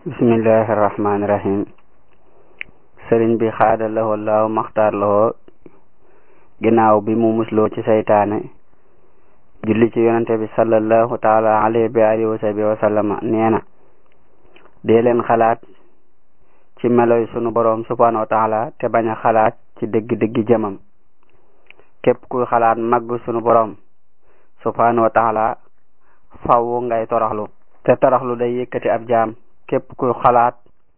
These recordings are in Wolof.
bismillahi rahmaani rahim sëriñ bi xaada lahoo laaw maxtaar lahoo ginnaaw bi mu musloo ci saytaane julli ci yonente bi sallallahu taala alayhi bi alihi wa sahbi wa sallama nee na dee leen xalaat ci meloy sunu boroom subhanahu wa taala te bañ a xalaat ci dëgg-dëggi jëmam képp kuy xalaat màgg sunu boroom subhanahu wa taala faw ngay toroxlu te toroxlu day yëkkati ab jaam képp kuy xalaat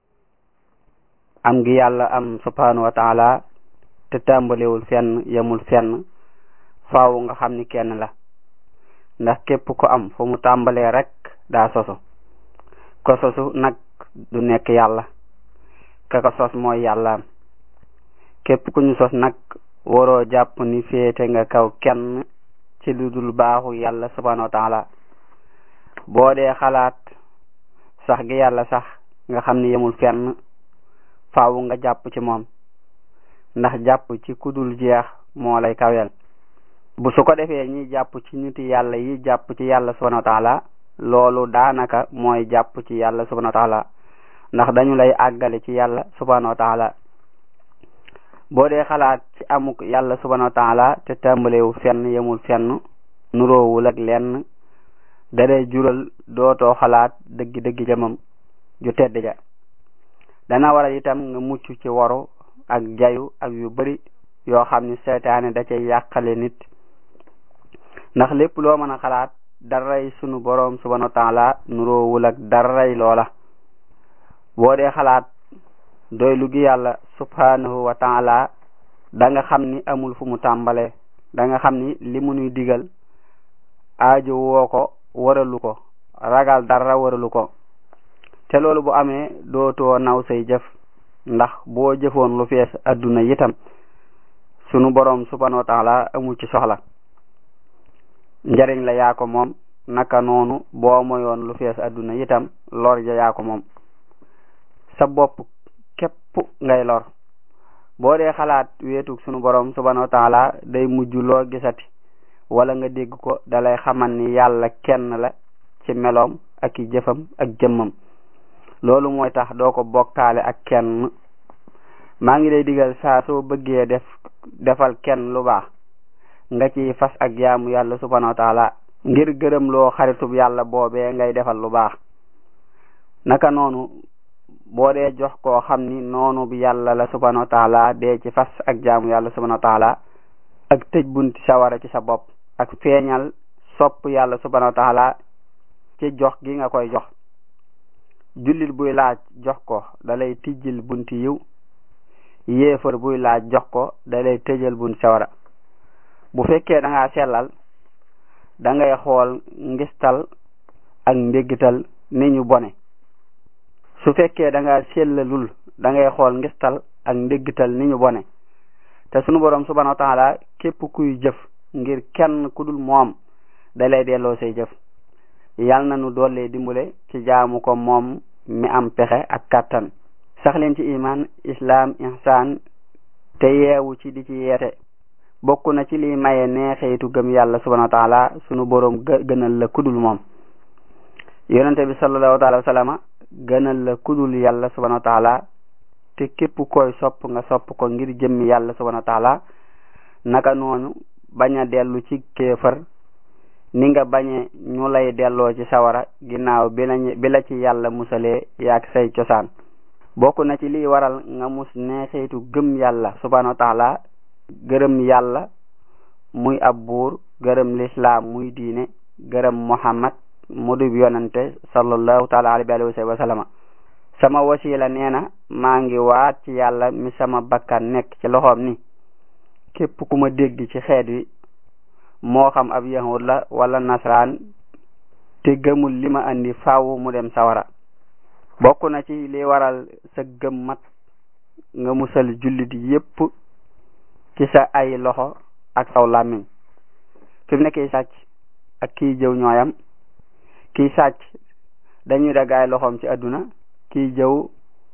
am gi yàlla am subhanahu wa taala te tàmbalewul fenn yemul fenn faaw nga xam ni kenn la ndax képp ku am fu mu tàmbalee rek daa sosu ko sosu nag du nekk yàlla ka ko sos mooy yàllaam képp ku ñu sos nag waroo jàpp ni féete nga kaw kenn ci lu dul baaxu yàlla subhanahu wa taala boo dee xalaat sax gi yàlla sax nga xam ni yemul fenn faaw nga jàpp ci moom ndax jàpp ci kudul jeex moo lay kawel bu su ko defee ñi jàpp ci niti yàlla yi jàpp ci yàlla subhanahu wa taala loolu daanaka mooy jàpp ci yàlla subhanahu wa taala ndax dañu lay àggale ci yàlla subhanahu wa taala boo dee xalaat ci amuk yàlla subhanahu wa taala te tàmbalewu fenn yemul fenn nuroowul ak lenn dalay jural dootoo xalaat dëggi dëggi jëmam ju tedd ja dana waral itam nga mucc ci waru ak jayu ak yu bari yoo xam ni seytaane da cay yàqale nit ndax lépp loo mën a xalaat daray sunu boroom subhanahu wa taala nuroowul ak daray loola boo dee xalaat doy lu gi yàlla subhanahu wa taala da nga xam ni amul fu mu tàmbalee da nga xam ni li mu nuy digal aajo woo ko waralu ko ragal dara waralu ko te loolu bu amee dootoo naw say jëf ndax boo jëfoon lu fees adduna yitam sunu boroom subhanahu wa taala amul ci soxla njariñ la yaa ko moom naka noonu boo moyoon lu fees adduna yitam lor ja yaa ko moom sa bopp képp ngay lor boo dee xalaat weetug sunu boroom subhanahu wa taala day mujj loo gisati wala nga dégg ko dalay xamal ni yàlla kenn la ci meloom ak i jëfam ak jëmmam loolu mooy tax doo ko bokkaale ak kenn maa ngi lay digal saa soo bëggee def defal kenn lu baax nga ci fas ak jaamu yàlla subhanahu wa taala ngir gërëm loo xaritub yàlla boobee ngay defal lu baax naka noonu boo dee jox koo xam ni noonu bi yàlla la subhanahu wa taala dee ci fas ak jaamu yàlla subhanahu wa taala ak tëj bunti sawara ci sa bopp ak feeñal sopp yàlla subhanahu wa taala ci jox gi nga koy jox jullit buy laaj jox ko dalay tijjil bunti yiw yéefar buy laaj jox ko dalay tëjal bunti sawara bu fekkee da ngaa sellal da ngay xool ngistal ak mbéggital ni ñu bone su fekkee da ngaa sellalul da ngay xool ngistal ak mbéggital ni ñu bone te sunu boroom subhanahu wa taala képp kuy jëf ngir kenn ku dul moom da lay delloo say jëf yal na nu doole dimbale ci jaamu ko moom mi am pexe ak kàttan sax leen ci iman islam ihsan te yeewu ci di ci yeete bokk na ci liy maye neexeetu gëm yàlla subhanahu wa taala sunu boroom gënal la kudul moom yonente bi sallallahu taala wa sallama gënal la kudul yàlla subhanahu wa taala te képp koy sopp nga sopp ko ngir jëmmi yàlla subhanahu wa taala naka noonu bañ a dellu ci kéefër ni nga bañe ñu lay delloo ci sawara ginnaaw bi la bi la ci yàlla musalee yaag say cosaan bokk na ci liy waral nga mus neexitu gëm yàlla subhanahu wa taala gërëm yàlla muy ab buur gërëm lislaam muy diine gërëm muhammad mu dub yonante sallallahu taala alayhi wa sallama sama wasila nee na maa ngi waat ci yàlla mi sama bakkan nekk ci loxoom ni képp ku ma dégg ci xeet wi moo xam ab yahud la wala nasraan te gëmul li ma andi faaw mu dem sawara bokk na ci li waral sa gëm mat nga musal jullit yépp ci sa ay loxo ak saw làmmiñ fi mu ne kiy sàcc ak kiy jëw ñooyam kiy sàcc dañuy dagaay loxoom ci àdduna kiy jëw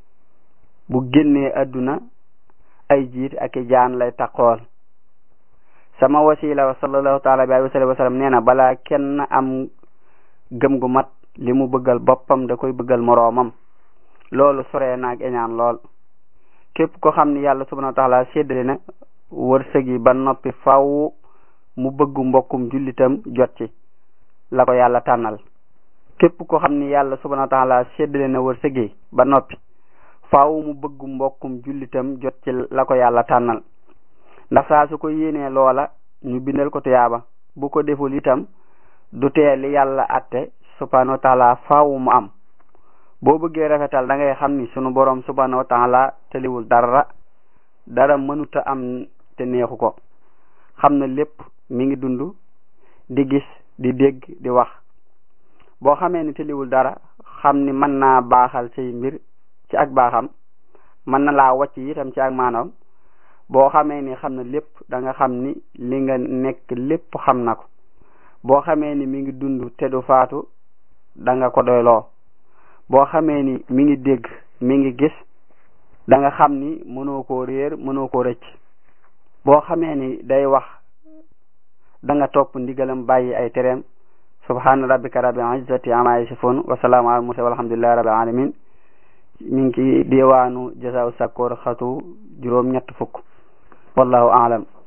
bu génnee àdduna ay jiit ak i jaan lay taqool sama wasila wa sallallahu taala alayhi wa sallam nee na balaa kenn am gëm gu mat li mu bëggal boppam da koy bëggal moroomam loolu soree naag eñaan lool képp ko xam ni yàlla subhanahu wa taala séddale na wërsëg yi ba noppi faw mu bëggu mbokkum jullitam jot ci la ko yàlla tànnal képp ko xam ni yàlla subhanahu wa taala séddale na wërsëg yi ba noppi faaw mu bëggu mbokkum jullitam jot ci la ko yàlla tànnal ndax saa su ko yéenee loola ñu bindal ko tuyaaba bu ko deful itam du tee li yàlla atte subhanahu wa taala faaw mu am boo bëggee rafetal da ngay xam ni sunu borom subhanahu wa taala teliwul dara dara mënuta am te neexu ko xam na lépp mi ngi dund di gis di dégg di wax boo xamee ni teliwul dara xam ni mën naa baaxal say mbir ci ak baaxam mën na laa wàcc itam ci ak maanaam boo xamee ni xam na lépp da nga xam ni li nga nekk lépp xam na ko boo xamee ni mi ngi dund te du faatu da nga ko doyloo boo xamee ni mi ngi dégg mi ngi gis da nga xam ni mënoo koo réer mënoo koo rëcc boo xamee ni day wax da nga topp ndigalam bàyyi ay tereem subhana rabbika rabbil izzati amma yasifun wa salaamu ala mursalin walhamdulillahi rabbil alamin mi ngi ci diwaanu jasaaw sakkoor xatu juróom ñett fukk wallahu aalam